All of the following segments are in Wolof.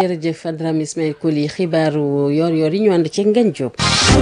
jërëjëf Adrame Ismaël Koli xibaaru yor-yor yi ñu ànd ci Ngagne Diop.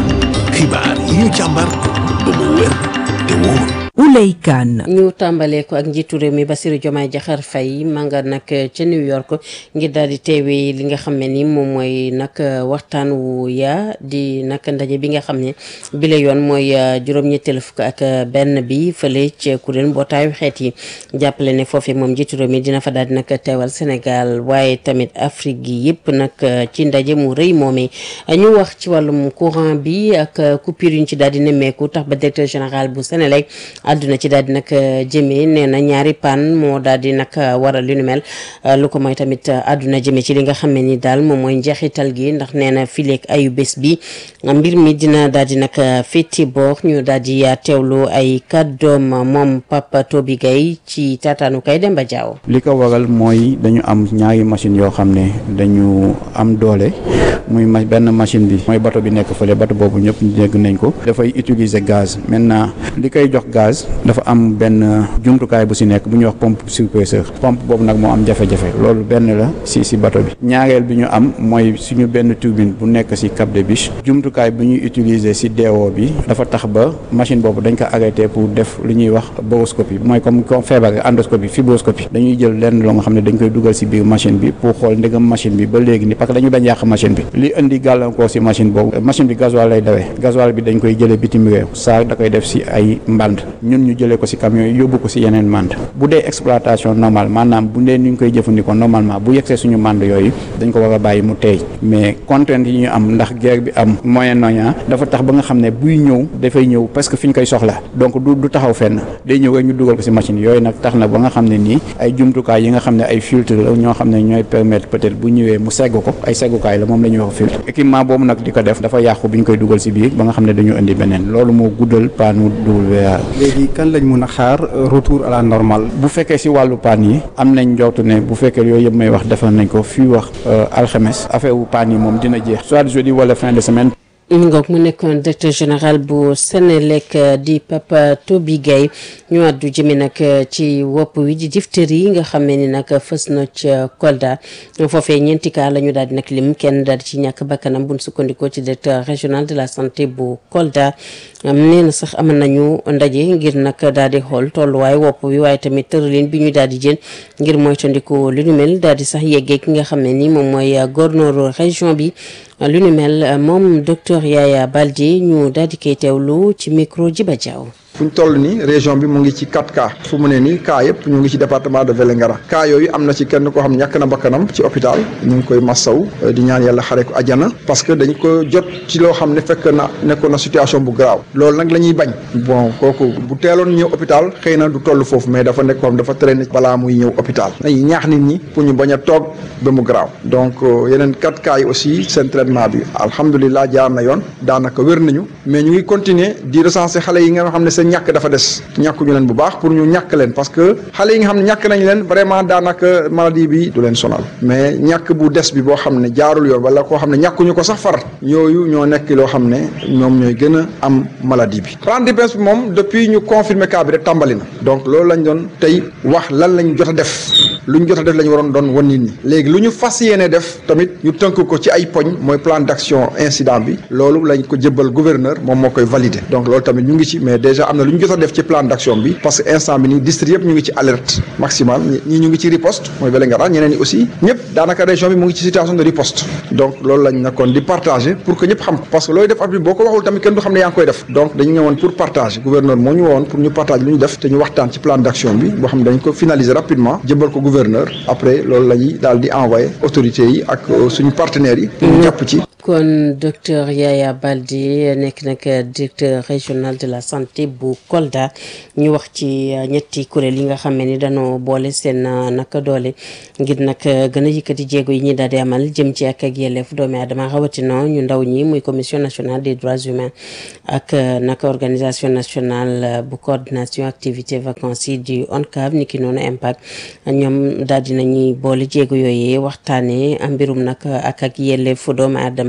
xibaar yi ñu càmbar ba mu wér te wóor. Ouley Kane ñu tàmbalee ko ak njiitu réew mi Bassirou Diomaye Diakhar Faye ma nga nag ca New York ngir daal di teewee li nga xam ne ni moom mooy nag waxtaan wu yaa di nag ndaje bi nga xam ne bi la yoon mooy juróom-ñetteelu fukk ak benn bi fële ci kuréel mbootaayu xeet yi jàppale ne foofee moom njiitu réew mi dina fa daal di nag teewal Sénégal waaye tamit Afrique gi yëpp nag ci ndaje mu rëy moomee ñu wax ci wàllum courant bi ak coupure yu ñu ci daal di nemmeeku tax ba directeur général bu Sénélec àdduna ci daal di nag jëmee nee na ñaari pan moo daal di nag waral lu nu mel lu ko mooy tamit àdduna jëmee ci li nga xam ne ni daal moom mooy njeexital gi ndax nee na fileeg ayu bés bi mbir mi dina daal di nag fétti boor ñu daal di teewlu ay kàddoom moom Papa Toby Gaye ci taataanu kay Demba Diaw. li ko waral mooy dañu am ñaari machine yoo xam ne dañu am doole muy ma benn machine bi mooy bato bi nekk fële bato boobu ñëpp dégg nañ ko dafay utiliser gaz maintenant li koy jox gaz dafa am benn jumtukaay bu si nekk bu ñuy wax pompe surpresseur pompe boobu nag moo am jafe-jafe loolu benn la si si bato bi ñaareel bi ñu am mooy suñu benn turbine bu nekk si Cap de Biche jumtukaay bu ñuy utiliser si DO bi dafa tax ba machine boobu dañ ko arrêté pour def li ñuy wax boroscopie mooy comme comme feebar endoscopie fibroscopie dañuy jël lenn loo nga xam ne dañ koy dugal si biir machine bi pour xool ndegam machine bi ba léegi ni parce que dañu bañ yàq machine bi li indi gàllankoor si machine boobu machine bi gasoil lay dawee gasoil bi dañ koy jëlee bitim réew saa da koy def si ay mband ñun ñu jëlee ko si camion yi yóbbu ko si yeneen mand bu dee exploitation normale maanaam bu dee ni ñu koy jëfandikoo normalement bu yegsee suñu mand yooyu dañ ko war a bàyyi mu teey mais contrainte yi ñu am ndax guerre bi am Moyen-Orient dafa tax ba nga xam ne buy ñëw dafay ñëw parce que fi ñu koy soxla donc du du taxaw fenn day ñëw rek ñu dugal ko si machine yooyu nag tax na ba nga xam ne nii ay jumtukaay yi nga xam ne ay filtre la ñoo xam ne ñooy permettre peut-être bu ñëwee mu segg ko ay seggukaay la moom la ñuy wax filtre équipement boobu nag di ko def dafa yàqu bi ñu koy dugal si biir ba nga xam ne dañu indi beneen loolu moo guddal paanu WA léegi kan lañ mun a xaar retour à la normale. bu fekkee si wàllu paan yi am nañ njortu ne bu fekkee yooyu yëpp may wax defal nañ ko fii wax alxames affaire wu paan yi moom dina jeex soit jeudi wala fin de semaine. ngoog mu nekkoon directeur général bu Sénélec di Papa Toby Gaye ñu àddu jëme nag ci wopp wi di diphtérie yi nga xam ne ni nag fës na ca Kolda foofee ñeenti cas la ñu daal di nag lim kenn daal di ci ñàkk bakkanam buñ sukkandikoo ci directeur régional de la santé bu Kolda nee na sax amal nañu ndaje ngir nag daal di xool tolluwaay wopp wi waaye tamit tëralin bi ñu daal di jël ngir moytandiku lu ñu mel daal di sax yeggee ki nga xam ne ni moom mooy gouverneur région bi lu ñu mel moom docteur Yaya Baldé ñu daal di koy teewlu ci micro Jiba Diaw fu ñu toll nii région bi mu ngi ci 4 cas fu mu ne nii cas yëpp ñu ngi ci département de Vélingara cas yooyu am na ci kenn koo xam ñàkk na bakkanam ci hôpital ñu ngi koy massaw di ñaan yàlla xare ko ajana parce que dañ ko jot ci loo xam ne fekk na nekkoon na situation bu grave loolu nag la ñuy bañ bon kooku bu teeloon ñëw hôpital xëy na du toll foofu mais dafa nekk koo xam dafa traîné balaa muy ñëw hôpital dañuy ñaax nit ñi pour ñu bañ a toog ba mu grave donc yeneen 4 cas yi aussi seen traitement bi alhamdulilah jaar na yoon daanaka wér nañu mais ñu ngi continuer di recenser xale yi nga xam ne seen ñàkk dafa des ñàkkuñu leen bu baax pour ñu ñàkk leen parce que xale yi nga xam ne ñàkk nañ leen vraiment daanaka maladie bi du leen sonal mais ñàkk bu des bi boo xam ne jaarul yoon wala koo xam ne ñàkkuñu ko sax far yooyu ñoo nekk loo xam ne ñoom ñooy gën a am maladie bi rendez-vous bi moom depuis ñu confirmer cas bi rek tàmbali na donc loolu lañ doon tey wax lan lañ jot a def lu ñu jot a def la ñu waroon doon wan nit ñi léegi lu ñu fas yéene def tamit ñu tënk ko ci ay poñ mooy plan d'action incident bi loolu lañ ko jëbbal gouverneur moom moo koy valider donc loolu tamit ñu ngi ci mais déjà am na lu ñu jot a def ci plan d'action bi parce que instant bi nii district yëpp ñu ngi ci alerte maximale ñii ñu ngi ci riposte mooy Vélingara ñeneen ñi aussi ñëpp daanaka région bi mu ngi ci situation de riposte donc loolu lañ nekkoon di partager pour que ñëpp xam ko parce que looy def at bi boo ko waxul tamit kenn du xam ne yaa ngi koy def donc dañu ñëwoon pour partager gouverneur moo ñu wowoon pour ñu partager lu ñu def te ñu waxtaan ci plan d'action bi boo xam ne dañ ko finaliser rapidement jëbbal ko gouverneur après loolu la ñuy daal di envoyer autorités yi ak suñu partenaires yi pour ñu jàpp ci kon docteur Yaya Baldé nekk nag directeur régional de la santé bu Kolda ñu wax ci ñetti kuréel yi nga xam ne ni dañoo boole seen naka doole ngir nag gën a yëkkati jéego yi ñi daal di amal jëm ci ak ak yelleef doomi aadama rawatina ñu ndaw ñi muy commission nationale des droits humains ak naka organisation nationale bu coordination activité vacances yi du ONCAV ni ki noonu impact ñoom daal di nañuy boole jéego yooyee waxtaanee mbirum nag ak ak yelleefu doomi aadama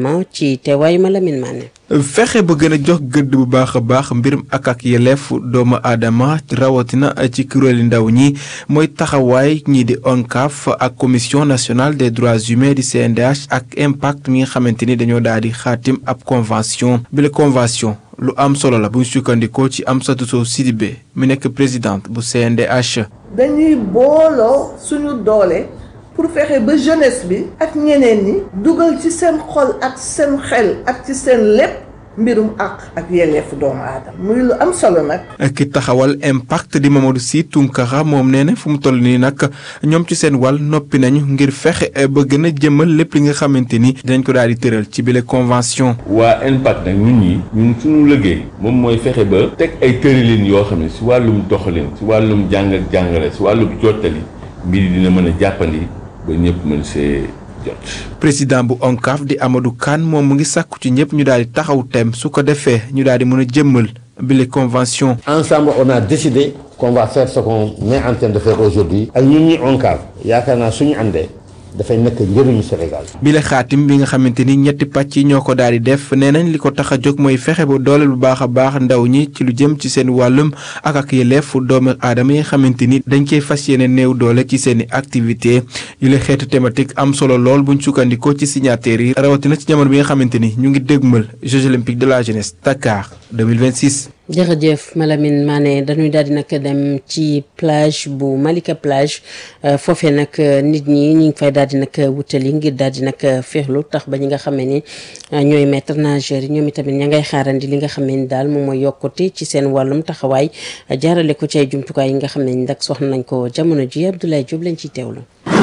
aadama ci teewaayu Malamine Mané. fexe ba gën a jox gëdd bu baax a baax mbirum ak ak yelleef doomu aadama rawatina ci kuréeli ndaw ñi mooy taxawaay ñii di ONCAV ak commission nationale des droits humains di CNDH ak impact mi nga xamante ni dañoo daal di xaatim ab convention bi la convention lu am solo la bu ñu sukkandikoo ci Amsatou Sow Sidibé mi nekk présidente bu CNDH. dañuy booloo suñu doole pour fexe ba jeunesse bi ak ñeneen ñi dugal ci seen xol ak seen xel ak ci seen lépp mbirum àq ak yelleefu doomu aadama muy lu am solo nag. ki taxawal impact di Mamadou Sy Tounkara moom nee na fu mu toll nii nag ñoom ci seen wàll noppi nañu ngir fexe ba gën a jëmal lépp li nga xamante ni dinañ ko daal di tëral ci bile convention. waa impact nag ñun ñi ñun suñu liggéey moom mooy fexe ba teg ay tëralin yoo xam ne si wàllum doxalin si wàllum jàng ak jàngale si wàllum jottali mbir yi dina mën a jàppandi ba ñëpp mën see jot. président bu ONCAV di Amadou Kane moom mu ngi sàkku ci ñëpp ñu daal di taxaw tem su ko defee ñu daal di mën a jëmmal bile convention. ensemble on a décidé qu'on va faire ce qu'on est en train de faire aujourd'hui ak ñun ñi ONCAV yaakaar naa suñu àndee dafay nekk njëriñu Sénégal. bile xaatim bi nga xamante ni ñetti pàcc yi ñoo ko daal di def nee nañ li ko tax a jóg mooy fexe ba dooleel bu baax a baax ndaw ñi ci lu jëm ci seen wàllum ak ak yelleefu doomu aadama yi nga xamante ni dañ koy fas yéene néew doole ci seen i activité yu la xeetu thématique am solo lool buñ sukkandikoo ci signataires yi rawatina ci jamono bi nga xamante ni ñu ngi dégmal Jeux olympiques de la jeunesse Dakar 2026. jërëjëf Malamine Mané dañuy daal di nag dem ci plage bu Malika plage foofee nag nit ñi ñu ngi fay daal di nag wutali ngir daal di nag féexlu tax ba ñi nga xam ni ñooy maître nageur yi ñoom itamit ña ngay xaarandi li nga xam ne ni daal moom mooy yokkute ci seen wàllum taxawaay jaarale ko ci ay jumtukaay yi nga xam ne ni nag soxna nañ ko jamono ji Abdoulaye Diop lañ ciy teewlu.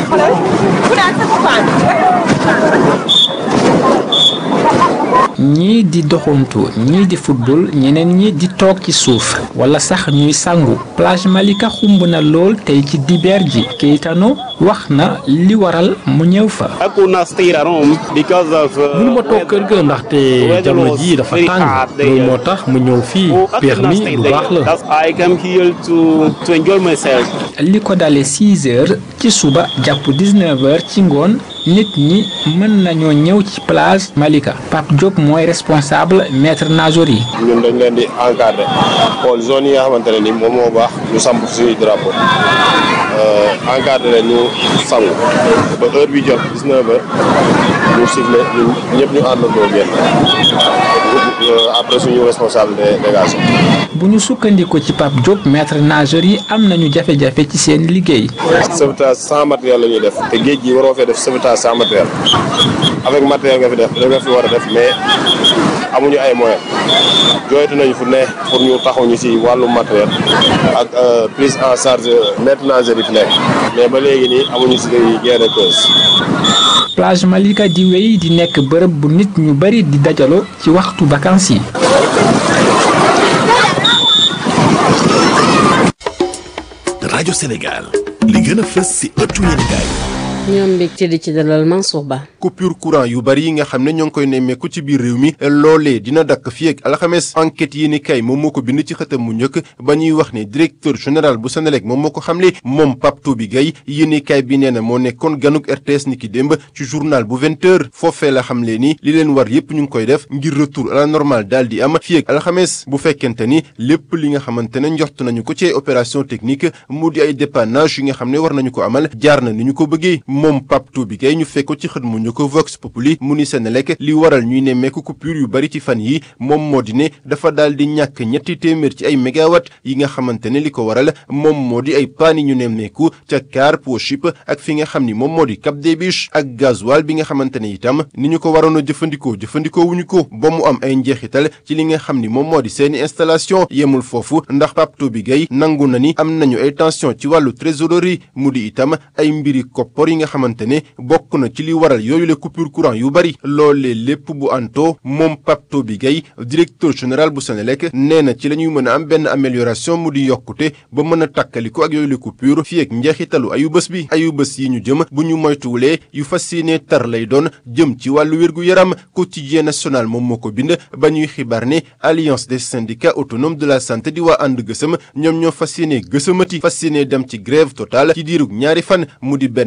ñii di doxantu ñii di football ñeneen ñi di toog ci suuf wala sax ñuy sangu plage Malika xumb na lool tey ci dibeer ji Keitano wax na li waral mu ñëw fa. mënu ma toog kër ga ndaxte jamono ji dafa tàng loolu moo tax mu ñëw fii peex mi lu baax la. li ko dalee 6 heures ci suba jàpp 19 heures ci ngoon nit ñi mën nañoo ñëw ci plage Malika Pape Diop mooy responsable maître nageur yi. ñun dañ leen di encadrer xool zone yi nga xamante ne ni moom moo baax ñu samp suñuy drapeau encadrer leen ñu sangu ba heure bi jot 19 heures ñu sifflé ñun ñëpp ñu àndandoo génn après suñu responsable de délégation. bu ñu sukkandiku ci Pape Diop maître nageur yi am nañu jafe-jafe ci seen liggéey. sauvetage sans matériel la ñuy def te géej gi waroo fee def sauvetage sans matériel avec matériel nga fi def da nga fi war a def mais amuñu ay moyens jooytu nañu fu ne pour ñu taxaw ñu si wàllu matériel ak prise en charge maître nageur yi fi nekk mais ba léegi nii amuñu si gain de cause. plage Malika di wéy di nekk bërëb bu nit ñu bari di dajaloo ci waxtu vacances yi. rajo Sénégal li gën a fës ci ëttu yéenekaay ñoom mbégte di ci dalal Mansour Ba. coupure courant yu bari yi nga xam ne ñoo ngi koy nemmeeku ci biir réew mi loolee dina dakk fii ak alxames enquête yi ni kay moom moo ko bind ci xëtam mu njëkk ba ñuy wax ne directeur général bu Senelec moom moo ko xamle moom Pape Toubi Gaye yéeni kay bi nee na moo nekkoon ganuk RTS ni ki démb ci journal bu 20 heures foofee la xamle ni li leen war yépp ñu ngi koy def ngir retour à la normale daal di am fii ak alxames bu fekkente ni lépp li nga xamante ne njort nañu ko ci ay opération technique mu di ay dépannage yi nga xam ne war nañu ko amal jaar na ni ñu ko bëggee moom Pape Toubi Gaye ñu fekk ko ci xët mu ñu ko Vox Populi mu ni Senelec li waral ñuy nemmeeku coupure yu bari ci fan yi moom moo di ne dafa daal di ñàkk ñetti téeméer ci ay mégawatt yi nga xamante ne li ko waral moom moo di ay paan yi ñu nemmeeku ca car Pochip ak fi nga xam ni moom moo di Cap des Biches ak gasoil bi nga xamante ne itam ni ñu ko waroon a jëfandikoo jëfandikoo wuñu ko ba mu am ay njeexital ci li nga xam ni moom moo di seeni installation yemul foofu ndax Pape Toubi Gaye nangu na ni am nañu ay tension ci wàllu trésorerie mu di itam ay mbiri koppor yi nga xamante ne bokk na ci li waral yooyu la coupure courant yu bari loolee lépp bu anto moom Pape Toubi Gaye directeur général bu Senelec nee na ci la ñuy mën a am benn amélioration mu di yokkute ba mën a tàkkaliko ak yooyu la coupure fii ak njeexitalu ayu bés bi ayu bés yi ñu jëm bu ñu moytuwulee yu fas yéene tar lay doon jëm ci wàllu wér-gu-yaram quotidien national moom moo ko bind ba ñuy xibaar ne alliance des syndicats autonomes de la santé di waa ànd gësëm ñoom ñoo fas yéene gësamati fas yéene dem ci grève totale ci diirug ñaari fan mu di benn fan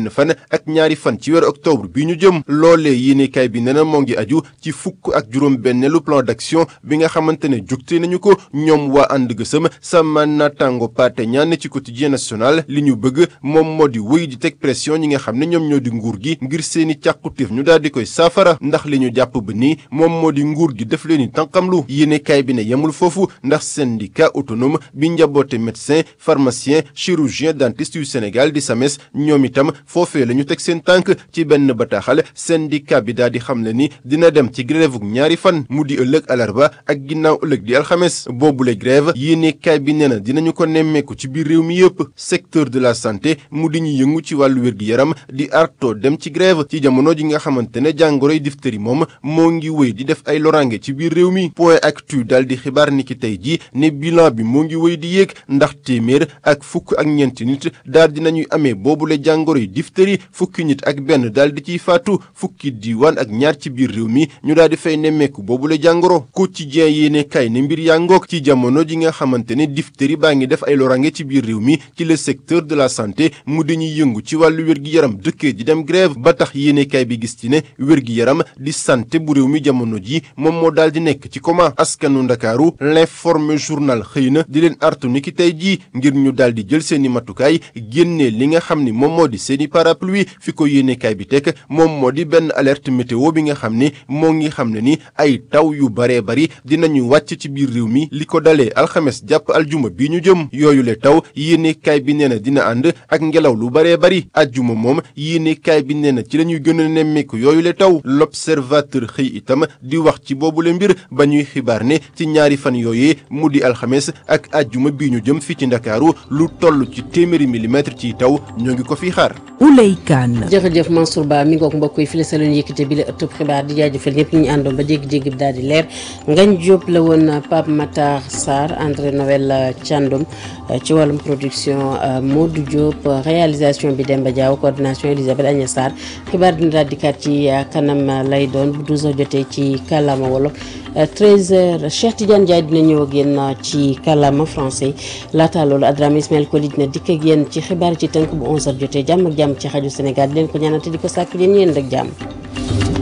ak ñaari fan ci weeru octobre bi ñu jëm loolee yéenekaay bi nee na moo ngi aju ci fukk ak juróom benneelu plan d'action bi nga xamante ne jugte nañu ko ñoom waa ànd gësëm sama naataango paate ñaan ci quotidien national li ñu bëgg moom moo di wéy di teg pression ñi nga xam ne ñoom ñoo di nguur gi ngir seeni càkkutéef ñu daal di koy saafara ndax li ñu jàpp ba nii moom moo di nguur gi def leen ni tànqamlu yéenekaay bi ne yemul foofu ndax syndicat autonome bi njaboote médecin pharmacien chirurgien dentiste yu Sénégal di SAMES ñoom itam foofee la ñu teg seen tànk ci benn bataaxal syndicat bi daal di xam le ni dina dem ci grève ñaari fan mu di ëllëg alarba ak ginnaaw ëllëg di alxames boobule grève yéenekaay bi nee na dinañu ko nemmeeku ci biir réew mi yëpp secteur de la santé mu di ñu yëngu ci wàllu wér-gi-yaram di arto dem ci grève ci jamono ji nga xamante ne jàngoroy difteri moom moo ngi wéy di def ay lorange ci biir réew mi point actu daal di xibaar ni ki tey ji ne bilan bi moo ngi wéy di yéeg ndax téeméer ak fukk ak ñeenti nit daal di nañuy amee boobule jàngoroy difteri fukki nit ak benn daal di ciy faatu fukki diiwaan ak ñaar ci biir réew mi ñu daal di fay nemmeeku boobule jàngoro quotidien yéene kay ne mbir yaa ngoog ci jamono ji nga xamante ne difteri baa ngi def ay lorange ci biir réew mi ci le secteur de la santé mu dañuy yëngu ci wàllu wér-gi-yaram dëkkee di dem grève ba tax yéenekaay bi gis ci ne wér-gi-yaram di santé bu réew mi jamono ji moom moo daal di nekk ci coma askanu ndakaaru l'informé journal xëy na di leen artu ni ki tey jii ngir ñu daal di jël seeni matukaay génnee li nga xam ni moom moo di seeni parapluie fi ko yéenekaay bi teg moom moo di benn alerte météo bi nga xam ni moo ngi xam ne ni ay taw yu baree bari dinañu wàcc ci biir réew mi li ko dalee alxames jàpp aljuma bi ñu jëm yooyu le taw yéenekaay bi nee na dina ànd ak ngelaw lu baree bari ajjuma moom yéenekaay bi nee na ci la ñuy gën a nemmeeku yooyu le taw l'observateur xëy itam di wax ci boobule mbir ba ñuy xibaar ne ci ñaari fan yooyee mu di alxames ak ajjuma bi ñu jëm fii ci ndakaaru lu toll ci téeméeri millimètre ci taw ñoo ngi ko fi xaar Ouley Kane jërëjëf Mansour Ba mi ngoog mbokk yi fi la sa leen yëkkate bi la ëttub xibaar di jaajëfal ñëpp ñu ñu àndoon ba jéggi-jéggi bi daal di leer Ngañ Diop la woon Pape Matar Sarr André Noël Thiandoum ci wàllum production Modou Diop réalisation bi Demba Diaw coordination Elisabeth Agnès Sarr xibaar dina daal dikkaat ci kanam lay doon bu 12h jotee ci kàllaama wolof 13h Cheikh Tidiane Ndiaye dina ñëw ak yéen ci kàllaama français laata loolu Adrame Ismaël Koli dina dikk ak yéen ci xibaar ci tënk bu 11h jotee jàmm ak jàmm ci xaju Sénégal di leen ko ñaanal te di ko sàkk leen yéen rek jàmm.